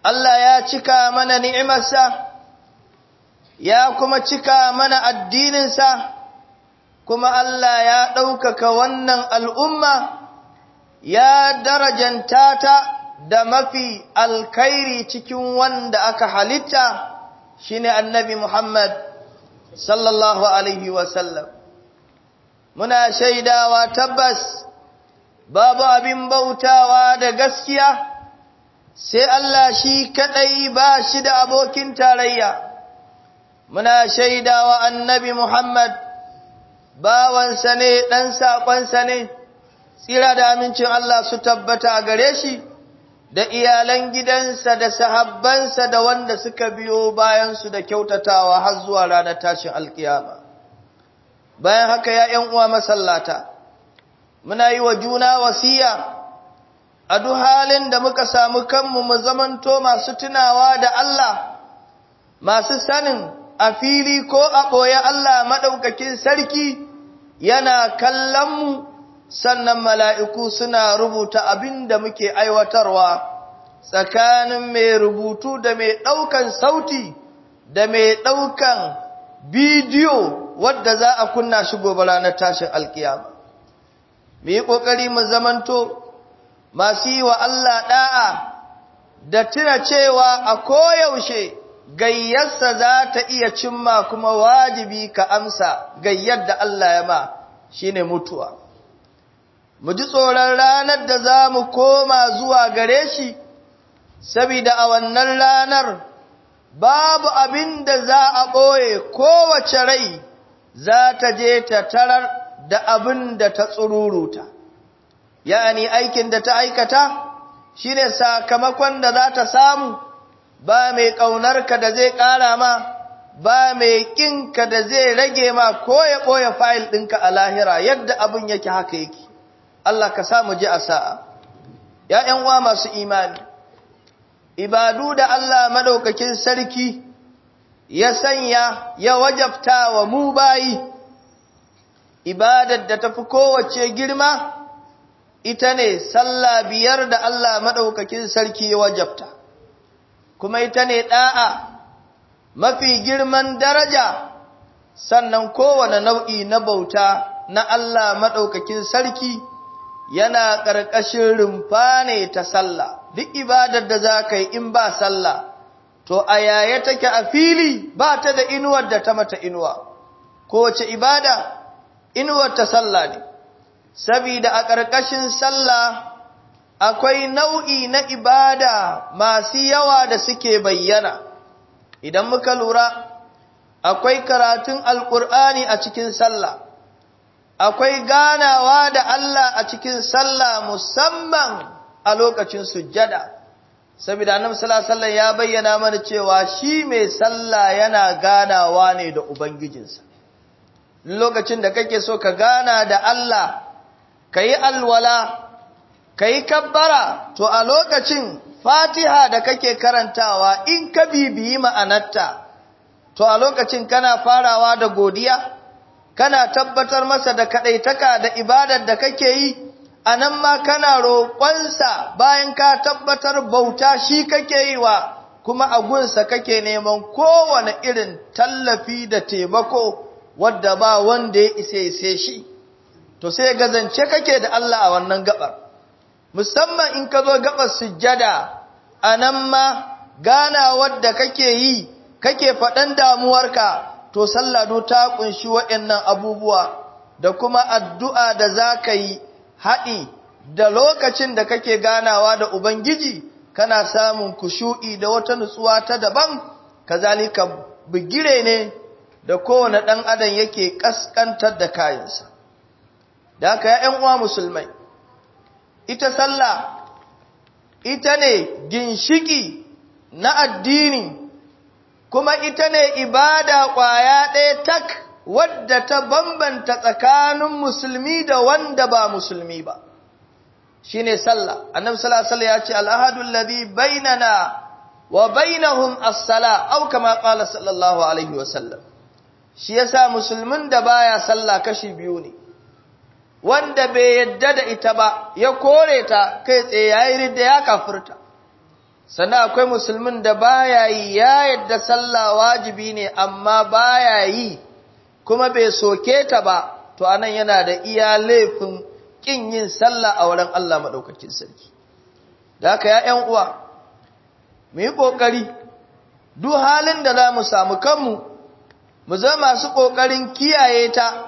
Allah ya cika mana ni'imarsa ya kuma cika mana addininsa kuma Allah ya ɗaukaka wannan al'umma ya darajanta ta da mafi alkairi cikin wanda aka halitta shine annabi Muhammad sallallahu alaihi wasallam muna shaidawa tabbas babu abin bautawa da gaskiya sai Allah shi kadai ba shi da abokin tarayya muna shaidawa annabi Muhammad bawansa ne dan sakonsa ne tsira da amincin Allah su tabbata a gare shi da iyalan gidansa da sahabbansa da wanda suka biyo bayansu da kyautatawa har zuwa ranar tashin alkiyama bayan haka ya ƴan uwa masallata muna yi wa juna wasiya a duk halin da muka samu kanmu mu zamanto masu tunawa da Allah masu sanin a fili ko a ɓoye Allah maɗaukakin sarki yana kallon mu sannan mala'iku suna rubuta abin da muke aiwatarwa tsakanin mai rubutu da mai ɗaukan sauti da mai ɗaukan bidiyo wadda za a kunna shi gobe ranar tashin alkiyama. Mu yi ƙoƙari mu zamanto masu yi wa Allah ɗa'a da tuna cewa a koyaushe gayyarsa za ta iya cimma kuma wajibi ka amsa gayyar da Allah ya ma shi ne mutuwa. mu ji tsoron ranar da za mu koma zuwa gare shi, saboda a wannan ranar babu abin da za a ɓoye kowace rai za ta je ta tarar da abin da ta tsururuta. Ya'ani aikin da ta aikata shi ne sakamakon da za ta samu ba mai ƙaunarka da zai ƙara ma, ba mai ƙinka da zai rage ma ko ya ɓoye fayil ɗinka a lahira yadda abin yake haka yake. Allah ka samu ji a sa'a, ‘ya'yan uwa masu imani, ibadu da Allah maɗaukakin sarki ya sanya ya wajabta wa mu bayi, ibadar da tafi kowace girma, ita ne sallah biyar da Allah maɗaukakin sarki ya wajabta, kuma ita ne ɗa'a mafi girman daraja, sannan kowane nau'i na bauta na Allah maɗaukakin sarki. yana ƙarƙashin rumfa ne ta sallah duk ibadar da za ka yi in ba sallah to a yaya take a fili ba ta da inuwar da ta mata inuwa kowace ibada inuwar ta sallah ne sabida a ƙarƙashin sallah akwai nau'i na ibada masu yawa da suke bayyana idan muka lura akwai karatun alƙur'ani a cikin sallah akwai ganawa da Allah a cikin sallah musamman a lokacin sujjada saboda annabi sallallahu alaihi wasallam ya bayyana mana cewa shi mai sallah yana ganawa ne da ubangijinsa lokacin da kake so ka gana da Allah kayi alwala kayi kabbara to a lokacin Fatiha da kake karantawa in ka bibiyi ma'anarta to a lokacin kana farawa da godiya kana tabbatar masa da kadaitaka da ibadar da kake yi anan ma kana roƙonsa bayan ka tabbatar bauta shi kake yi wa kuma a gunsa kake neman kowane irin tallafi da taimako wadda ba wanda ya isa ise shi to sai gazance kake da Allah a wannan gabar musamman in ka zo gabar sujjada anan ma gana wadda kake yi kake faɗan damuwarka to sallado ta kunshi waɗannan abubuwa da kuma addu'a da za ka yi haɗi da lokacin da kake ganawa da Ubangiji kana samun kushu'i da wata nutsuwa ta daban kazalika bigire ne da kowane ɗan adam yake ƙasƙantar da kayansa da haka ya uwa musulmai ita sallah ita ne ginshiki na addini kuma ita ne ibada ƙwaya ɗaya tak wadda ta bambanta tsakanin musulmi da wanda ba musulmi ba shi ne sallah annabi sallallahu ya ce al'ahadun ladhi bainana wa bainahum as-sala au kama qala sallallahu alaihi wa sallam shi yasa musulmin da baya sallah kashi biyu ne wanda bai yadda da ita ba ya kore ta kai tsaye yayi ridda ya kafirta sannan akwai musulmin da baya yi ya yadda sallah wajibi ne amma baya yi kuma bai soke ta ba to anan yana da iya laifin kin yin sallah a wurin Allah madaukakin sarki da haka ya ƴan uwa mu yi kokari duk halin da za mu samu kanmu mu zama masu kokarin kiyaye ta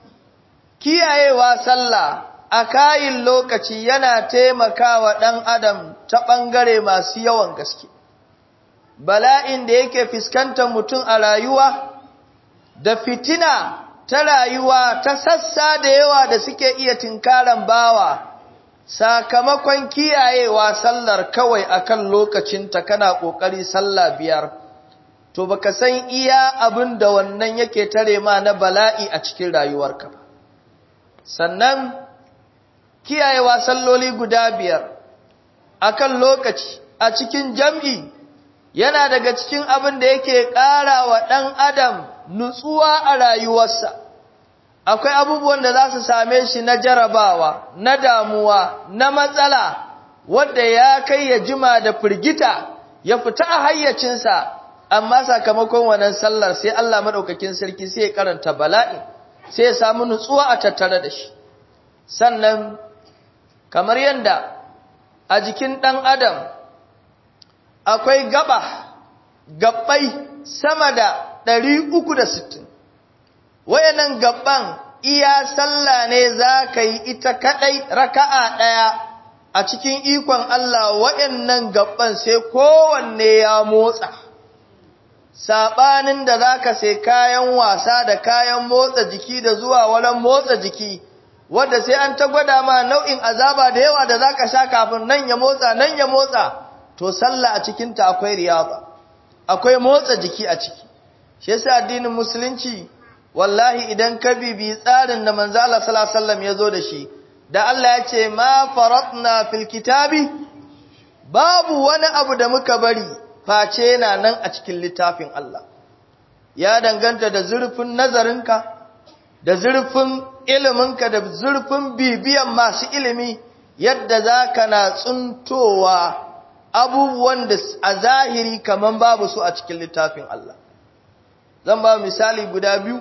kiyayewa sallah a kayin lokaci yana taimakawa ɗan adam ta ɓangare masu yawan gaske bala'in da yake fuskantar mutum a rayuwa da fitina ta rayuwa ta sassa da yawa da suke iya tinkaran bawa sakamakon kiyayewa sallar kawai akan lokacinta kana ƙoƙari sallah biyar to baka san iya abin da wannan yake tare ma na bala'i a cikin rayuwarka ba sannan kiyayewa salloli guda biyar akan lokaci a cikin jam'i yana daga cikin abin da yake ƙara wa ɗan adam nutsuwa a rayuwarsa akwai abubuwan da za su same shi na jarabawa na damuwa na matsala wadda ya kai ya jima da firgita ya fita a hayyacinsa amma sakamakon wannan sallar sai Allah maɗaukakin sarki sai ya karanta bala'i sai ya samu nutsuwa a tattare da shi sannan kamar yadda a jikin ɗan adam akwai gaba gabbai sama da ɗari uku da sittin wayannan gabban iya sallah ne za ka yi ita kaɗai raka'a ɗaya a cikin ikon Allah wayannan gabban sai kowanne ya motsa saɓanin da za ka sai kayan wasa da kayan motsa jiki da zuwa walan motsa jiki wadda sai an ta gwada ma nau'in azaba da yawa da za ka sha kafin nan ya motsa nan ya motsa to sallah a cikinta akwai riyaba akwai motsa jiki a ciki shi yasa addinin musulunci wallahi idan ka bibi tsarin da manzo Allah sallallahu alaihi wasallam ya zo da shi da Allah ya ce ma faratna fil kitabi babu wani abu da muka bari face yana nan a cikin littafin Allah ya danganta da zurfin nazarinka da zurfin iliminka da zurfin bibiyan masu ilimi yadda za ka na tsuntowa abubuwan da a zahiri kaman babu su a cikin littafin Allah zan ba misali guda biyu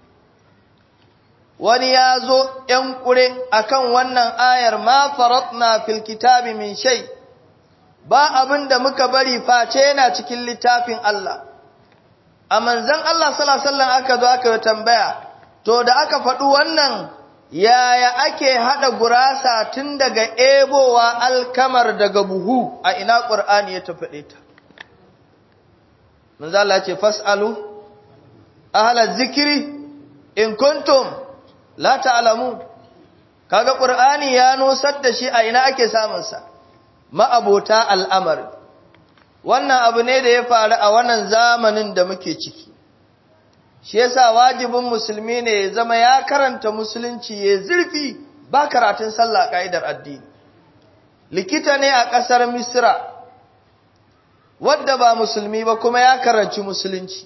wani ya zo ‘yan ƙure a kan wannan ayar ma faratna fil kitabi min shai ba abin da muka bari face yana cikin littafin Allah a manzan Allah salasallan aka zo aka yi tambaya to da aka faɗi wannan yaya ake haɗa gurasa tun daga ebowa alkamar daga buhu a ina ƙur'ani ya tafaɗe ta manzan Allah ce fas'alu ahalar zikiri in kuntum la ta'lamu kaga qur'ani ya nusar da shi a ina ake samun sa ma'abota al'amari wannan abu ne da ya faru a wannan zamanin da muke ciki shi yasa wajibin musulmi ne ya zama ya karanta musulunci ya zurfi ba karatun sallah kaidar addini likita ne a kasar misra wadda ba musulmi ba kuma ya karanci musulunci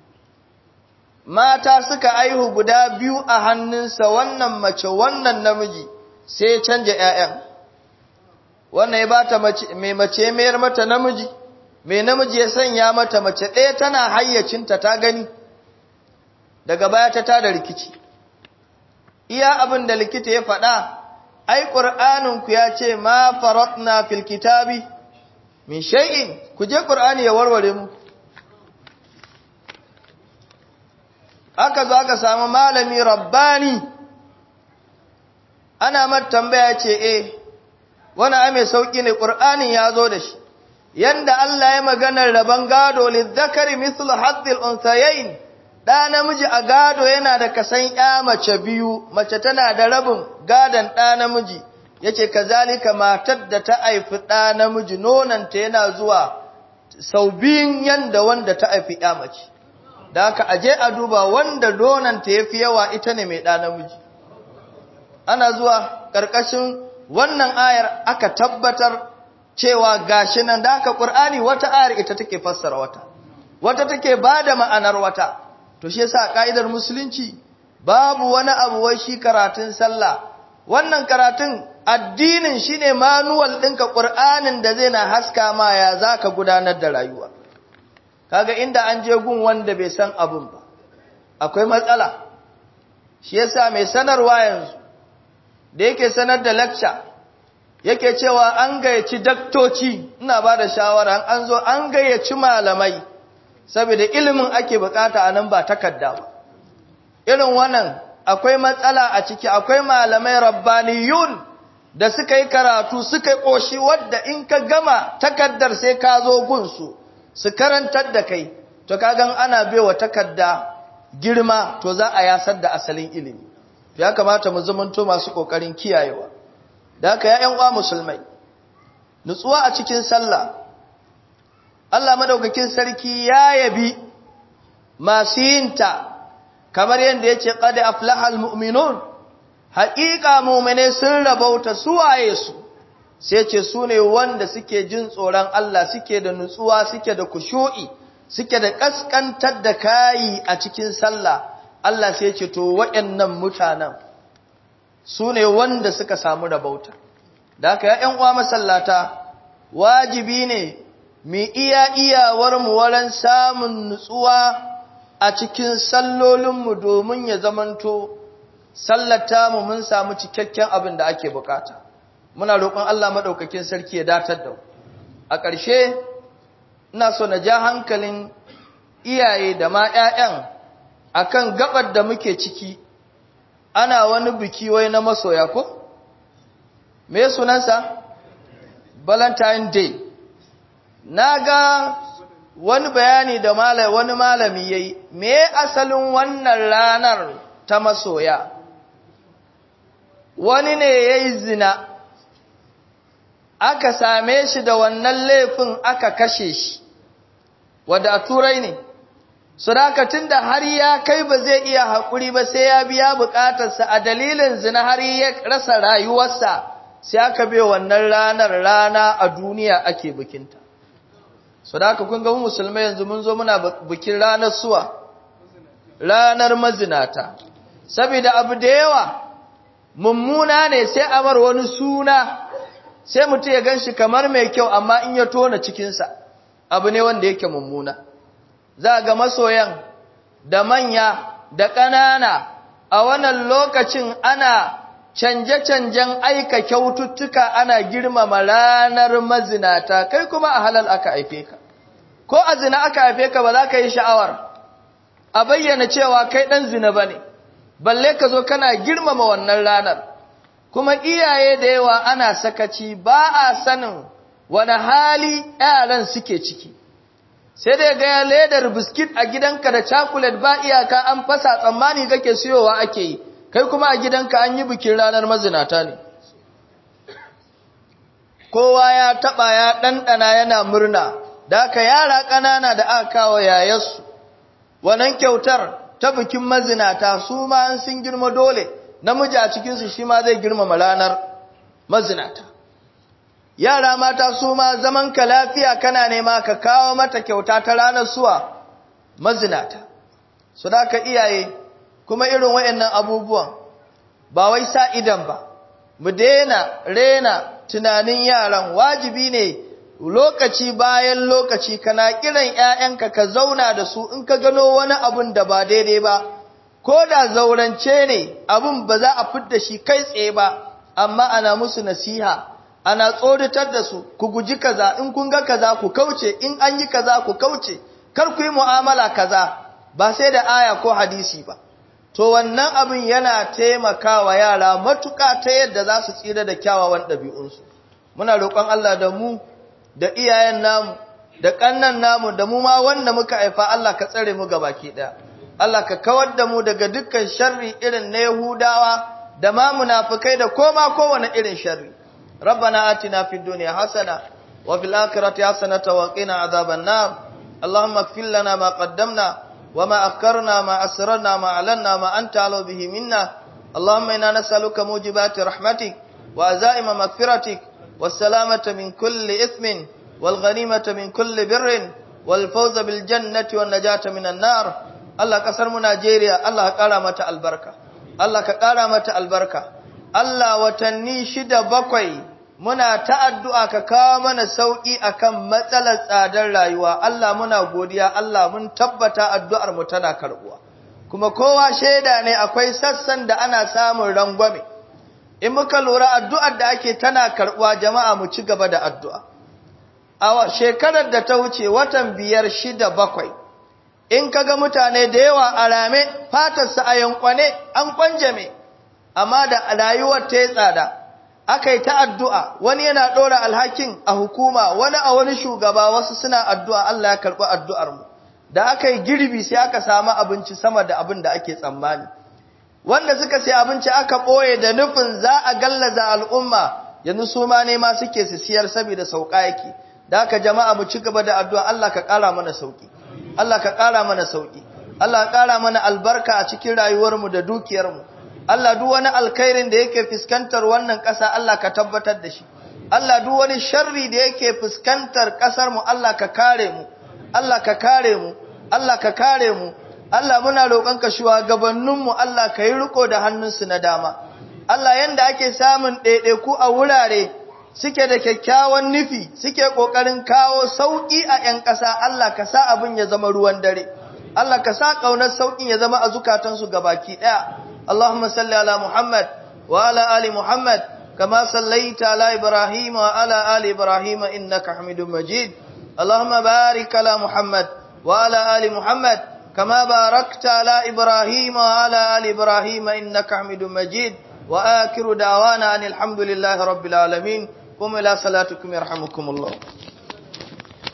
mata suka aihu guda biyu a hannunsa wannan mace wannan namiji sai ya canja ‘ya'yan wannan ya bata mai mace mayar mata namiji mai namiji ya sanya mata mace ɗaya tana hayyacinta ta gani daga baya ta tada rikici iya abin da likita ya faɗa ai ƙur'aninku ya ce ma faratna fil kitabi min shay'in ku je ƙur'ani ya warware mu aka zo aka samu malami rabbani ana mata tambaya ce eh wani ame sauki ne qur'anin ya zo da shi yanda Allah ya maganar raban gado lizzakari mislu haddil unsayayn da namiji a gado yana da kasan ya mace biyu mace tana da rabin gadan da namiji yace kazalika matar da ta haifi da namiji nonanta yana zuwa sau biyun yanda wanda ta haifi ya mace da aka aje a duba wanda donanta ya fi yawa ita ne mai ɗa namiji ana zuwa ƙarƙashin wannan ayar aka tabbatar cewa gashi nan da aka ƙur'ani wata ayar ita take fassara wata wata take ba da ma'anar wata to shi yasa ƙa'idar musulunci babu wani abu wai shi karatun sallah wannan karatun addinin shine manuwal ɗinka ƙur'anin da zai na haska ma ya za ka gudanar da rayuwa kaga inda an je gun wanda bai san abin ba akwai matsala shi yasa mai sanarwa yanzu da yake sanar da lecture yake cewa an gayyaci daktoci ina ba da shawara an zo an gayyaci malamai saboda ilimin ake bukata a nan ba takarda ba irin wannan akwai matsala a ciki akwai malamai rabbaniyun da suka yi karatu suka yi ƙoshi wadda in ka gama takardar sai ka zo gunsu su karantar da kai to kagan ana baiwa takarda girma to za a yasar da asalin ilimi ya kamata mu zamanto masu ƙoƙarin kiyayewa da haka ya uwa musulmai nutsuwa a cikin sallah Allah madaukakin sarki ya yabi masu yinta kamar yadda ya ce qad aflahal mu'minun haƙiƙa mu'mine sun rabauta suwaye su sai ce su ne wanda suke jin tsoron Allah suke da nutsuwa suke da kushu'i suke da kaskantar da kayi a cikin sallah Allah sai ce to waɗannan mutanen su ne wanda suka samu rabauta da haka ya ƴan uwa masallata wajibi ne mu iya iyawar mu wurin samun nutsuwa a cikin sallolinmu domin ya zamanto sallata mu mun samu cikakken abin da ake bukata muna roƙon Allah madaukakin sarki ya datar da a ƙarshe ina so na ja hankalin iyaye da ma ƴaƴan akan gabar da muke ciki ana wani biki wai na masoya ko me sunansa valentine day naga wani bayani da malai wani malami yayi me asalin wannan ranar ta masoya wani ne yayi zina aka same shi da wannan laifin aka kashe shi wadda a turai ne Surakatun da har ya kai ba zai iya haƙuri ba sai ya biya buƙatarsa a dalilin zina har ya rasa rayuwarsa sai aka bai wannan ranar rana a duniya ake bikinta. Suraka kun ga musulmai yanzu mun zo muna bikin ranar suwa, ranar mazinata. Saboda abu da yawa mummuna ne sai amar wani suna sai mutum ya gan shi kamar mai kyau amma in ya tona cikinsa abu ne wanda yake mummuna. za ga masoyan da manya da ƙanana a wannan lokacin ana canje-canjen aika kyaututtuka ana girmama ranar mazinata kai kuma a halal aka haife ka ko a zina aka haife ka ba za ka yi sha'awar a bayyana cewa kai ɗan zina ba ne balle ka zo kana girmama wannan ranar kuma iyaye da yawa ana sakaci ba a sanin wani hali yaran suke ciki sai dai ga ledar biskit a gidanka da chocolate ba iyaka an fasa tsammani kake siyowa ake yi kai kuma a gidanka an yi bikin ranar mazinata ne kowa ya taba ya dandana yana murna da aka yara ƙanana da aka kawo yayarsu wannan kyautar ta bikin mazinata su ma an sun girma dole namiji a cikinsu shi ma zai girmama ranar mazinata yara mata su ma zaman ka lafiya kana nema ka kawo mata kyauta ta ranar suwa mazinata su da ka iyaye kuma irin wayannan abubuwan ba wai sa idan ba mu daina rena tunanin yaran wajibi ne lokaci bayan lokaci kana kiran ƴaƴanka ka zauna da su in ka gano wani abun da ba daidai ba ko da zaurance ne abun ba za a fidda shi kai tsaye ba amma ana musu nasiha ana tsoratar da su ku guji kaza in kun ga kaza ku kauce in an yi kaza ku kauce kar ku yi mu'amala kaza ba sai da aya ko hadisi ba to wannan abin yana taimakawa yara matuƙa ta yadda za su tsira da kyawawan ɗabi'unsu muna roƙon Allah da mu da iyayen namu da ƙannan namu da mu ma wanda muka haifa Allah ka tsare mu gabaki ɗaya Allah ka kawar da mu daga dukkan sharri irin na Yahudawa da ma munafikai da koma kowane irin sharri ربنا آتنا في الدنيا حسنة وفي الآخرة حسنة وقنا عذاب النار اللهم اغفر لنا ما قدمنا وما أخرنا ما أسررنا ما أعلنا ما أنت على به منا اللهم إنا نسألك موجبات رحمتك وعزائم مغفرتك والسلامة من كل إثم والغنيمة من كل بر والفوز بالجنة والنجاة من النار الله كسر منا جيريا الله كرامة البركة الله كرامة البركة Allah watanni shida bakwai muna ta addu'a ka kawo mana sauƙi akan matsalar tsadar rayuwa Allah muna godiya Allah mun tabbata addu'ar mu tana karɓuwa kuma kowa shaida ne akwai sassan da ana samun rangwame in muka lura addu'ar da ake tana karɓuwa jama'a mu ci gaba da addu'a a shekarar da ta wuce watan biyar shida bakwai in kaga mutane da yawa a rame fatarsa a yankwane an kwanjame amma da rayuwar ta yi tsada aka yi ta addu'a wani yana ɗora alhakin a hukuma wani a wani shugaba wasu suna addu'a Allah ya karɓi addu'armu da aka yi girbi sai aka samu abinci sama da abin da ake tsammani wanda suka sai abinci aka ɓoye da nufin za a gallaza al'umma yanzu su ma nema suke su siyar saboda sauƙa yake da aka jama'a mu ci gaba da addu'a Allah ka ƙara mana sauƙi Allah ka ƙara mana sauƙi Allah ka ƙara mana albarka a cikin rayuwarmu da dukiyarmu Allah duk wani alkhairin da yake fuskantar wannan ƙasa Allah ka tabbatar da shi Allah duk wani sharri da yake fuskantar ƙasar mu Allah ka kare mu Allah ka kare mu Allah ka kare mu Allah muna roƙon ka shugabannin mu Allah ka yi riko da hannunsu na dama Allah yanda ake samun ɗaiɗaiku a wurare suke da kyakkyawan nufi suke ƙoƙarin kawo sauƙi a 'yan ƙasa Allah ka sa abin ya zama ruwan dare Allah ka sa ƙaunar sauƙin ya zama a zukatansu gabaki ɗaya اللهم صل على محمد وعلى آل محمد كما صليت على إبراهيم وعلى آل إبراهيم إنك حميد مجيد اللهم بارك على محمد وعلى آل محمد كما باركت على إبراهيم وعلى آل إبراهيم إنك حميد مجيد وآخر دعوانا أن الحمد لله رب العالمين قم إلى صلاتكم يرحمكم الله